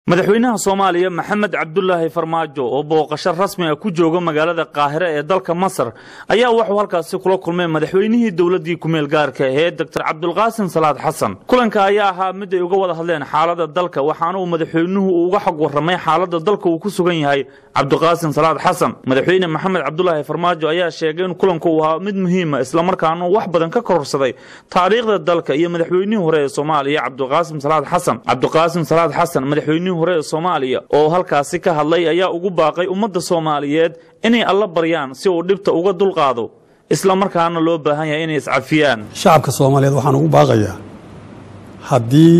madaxweynaha soomaaliya maxamed cabdulaahi farmaajo oo booqasho rasmi ah ku jooga magaalada qaahire ee dalka masar ayaa wuxuu halkaasi kula kulmay madaxweynihii dowladii kumeel gaarka ahee doctor cabdulqaasim salaad xasan kulanka ayaa ahaa mid ay uga wada hadleen xaalada dalka waxaana uu madaxweynuhu uga xog warramay xaalada dalka uu ku sugan yahay cabdiqaasim salaad xasan madaxweyne maxamed cabdulaahi farmaajo ayaa sheegay in kulanku uu ahaa mid muhiima islamarkaana wax badan ka kororsaday taariikhda dalka iyo madaxweynihii hore ee soomaaliya cabdiqaasim salaad xasan cabdiqaasim salaad xasan madaxweynihii hore ee soomaaliya oo halkaasi ka hadlay ayaa ugu baaqay ummadda soomaaliyeed inay alla baryaan si uu dhibta uga dulqaado islamarkaana loo baahan yahay inay iscafiyaan shacabka soomaaliyeed waxaan ugu baaqayaa haddii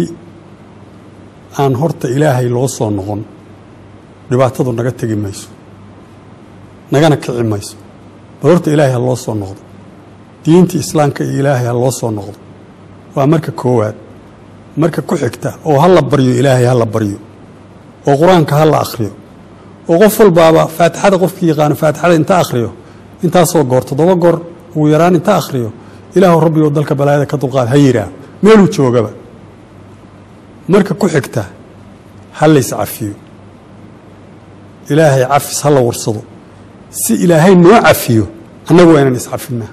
aan horta ilaahay loo soo noqon dhibaatadu naga tegi mayso nagana kici mayso bal horta ilaahay ha loo soo noqdo diinta islaamka iyo ilaahay ha loo soo noqdo waa marka koowaad marka ku xigta oo ha la baryo ilaahay ha la baryo oo qur-aanka ha la akhriyo oo qof walbaaba faatixada qofkii yaqaano faatixada inta akhriyo intaasoo goor toddoba goor ugu yaraan inta akhriyo ilaahu rabbigo dalka balaayada ka dulqaad ha yiraa meeluu joogaba marka ku xigta ha lays cafiyo ilaahay cafis ha la warsado si ilaahay noo cafiyo annagu waa inaan iscafinnaa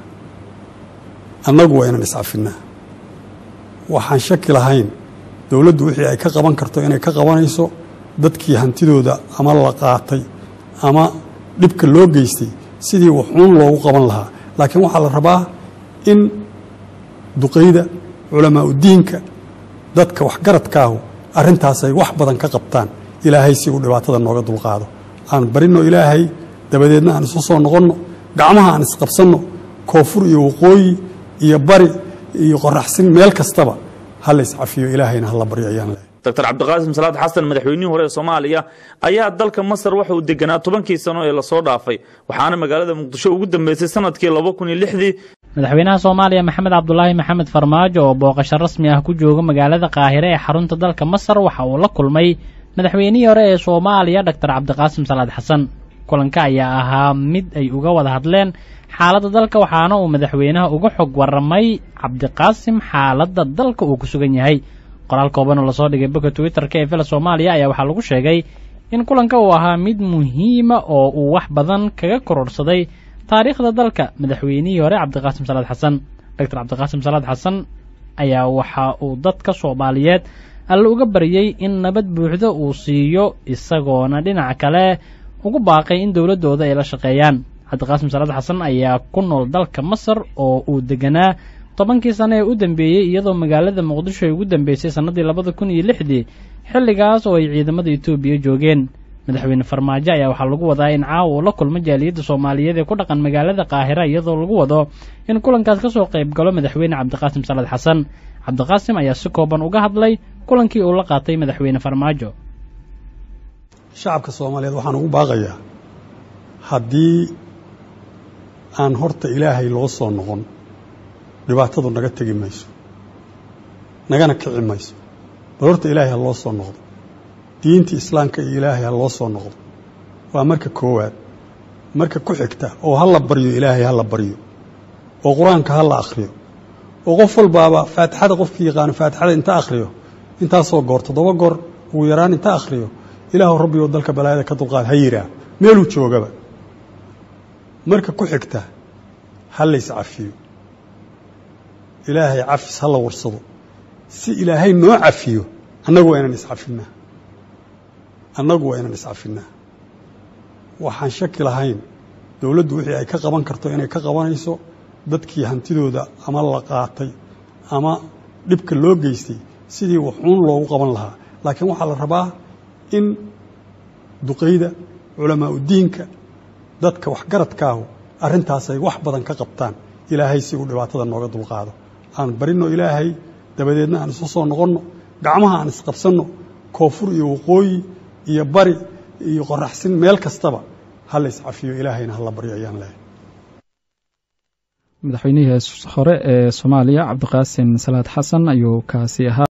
annagu waa inaan iscafinnaa waxaan shaki lahayn dowladdu wixii ay ka qaban karto inay ka qabanayso dadkii hantidooda ama la qaatay ama dhibka loo geystay sidii waxuun loogu qaban lahaa laakiin waxaa la rabaa in duqayda culamaa udiinka dadka waxgaradkaahu arrintaas ay wax badan ka qabtaan ilaahay si uu dhibaatada nooga dulqaado aan barinno ilaahay dabadeedna aan isu soo noqonno gacmaha aan isqabsanno koonfur iyo waqooyi iyo bari iyo qoraxsin meel kastaba ha la iscafiyo ilaahayna ha la baryo ayaan leehay doctor cabdiqaasim salaad xasan madaxweynihii hore ee soomaaliya ayaa dalka masar waxa uu deganaa tobankii sano ee lasoo dhaafay waxaana magaalada muqdisho ugu dambeysay sanadkii laba kun iyo lixdii madaxweynaha soomaaliya maxamed cabdulaahi maxamed farmaajo oo booqasho rasmi ah ku jooga magaalada qaahire ee xarunta dalka masar waxa uu la kulmay madaxweynihii hore ee soomaaliya doctor cabdiqaasim salaad xasan kulanka ayaa ahaa mid ay uga wada hadleen xaaladda dalka waxaana uu madaxweynaha uga xog warramay cabdiqaasim xaaladda dalka uu ku sugan yahay qoraal kooban oo lasoo dhigay boga twitterka ee villa soomaaliya ayaa waxaa lagu sheegay in kulanka uu ahaa mid muhiima oo uu wax badan kaga kororsaday taariikhda dalka madaxweynihii hore cabdiqaasim salaad xasan doctor cabdiqaasim salaad xasan ayaa waxa uu dadka soomaaliyeed alle uga baryey in nabad buuxda uu siiyo isagoona dhinaca kale ugu baaqay in dowladdooda ay la shaqeeyaan cabdiqaasim salaad xasan ayaa ku nool dalka masar oo uu deganaa tobankii sano ee u dambeeyey iyadoo magaalada muqdisho ay ugu dambeysay sannadii labada kun iyo lixdii xilligaas oo ay ciidamada etoobiya joogeen madaxweyne farmaajo ayaa waxaa lagu wadaa in caawa uu la kulmo jaaliyadda soomaaliyeed ee ku dhaqan magaalada qaahira iyadoo lagu wado in kulankaas ka soo qayb galo madaxweyne cabdiqaasim salaad xasan cabdiqaasim ayaa si kooban uga hadlay kulankii uu la qaatay madaxweyne farmaajo shacabka soomaaliyeed waxaan ugu baaqayaa haddii aan horta ilaahay loo soo noqon dhibaatadu naga tegi mayso nagana kici mayso bal horta ilaahay ha loo soo noqdo diinta islaamka iyo ilaahay ha loo soo noqdo waa marka koowaad marka ku xigta oo ha la baryo ilaahay ha la baryo oo qur-aanka ha la akhriyo oo qof walbaaba faatixada qofkii yaqaano faatixada inta akhriyo intaasoo goor toddoba goor ugu yaraan inta akhriyo ilaahu rabbigo dalka balaayada ka dulqaad ha yiraa meeluu joogaba marka ku xigta ha lays cafiyo ilaahay cafis ha la warsado si ilaahay noo cafiyo annagu waa inaan iscafinnaa annagu waa inaan iscafinnaa waxaan shaki lahayn dowladdu wixii ay ka qaban karto inay ka qabanayso dadkii hantidooda ama la qaatay ama dhibka loo geystay sidii waxuun loogu qaban lahaa laakiin waxaa la rabaa in duqayda culamaa udiinka dadka waxgaradkaahu arrintaas ay wax badan ka qabtaan ilaahay si uu dhibaatada nooga dulqaado aan barinno ilaahay dabadeedna aan isu soo noqonno gacmaha aan isqabsanno koonfur iyo waqooyi iyo bari iyo qoraxsin meel kastaba ha la iscafiyo ilaahayna ha la baryo ayaan leehay madaxweynihii hore ee soomaaliya cabdiqaasim salaad xasan ayuu kaasi ahaa